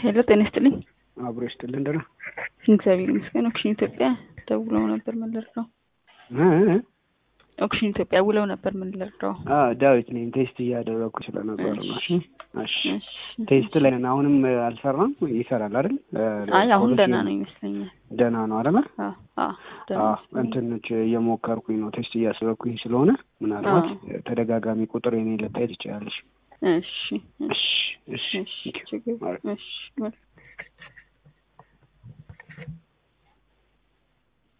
ሄሎ ጤና ይስጥልኝ። አብሮ ይስጥልን። ደህና እግዚአብሔር ይመስገን። ኦክሽን ኢትዮጵያ ደውለው ነበር ምን ልርዳው? እ? ኦክሽን ኢትዮጵያ ውለው ነበር ምን ልርዳው? አ ዳዊት ነኝ። ቴስት እያደረኩ ስለነበር ነው። እሺ እሺ። እሺ። ቴስት ላይ ነን። አሁንም አልሰራም። ይሰራል አይደል? አይ አሁን ደህና ነው ይመስለኛል። ደህና ነው አይደል? አዎ አዎ ደህና አዎ ይመስለኛል። እንትኖች እየሞከርኩኝ ነው። ቴስት እያስበኩኝ ስለሆነ ምናልባት ተደጋጋሚ ቁጥር የኔ ልታይ ትችላለሽ። እሺ እሺ እሺ እሺ እሺ ችግር ኦኬ። እሺ መልካም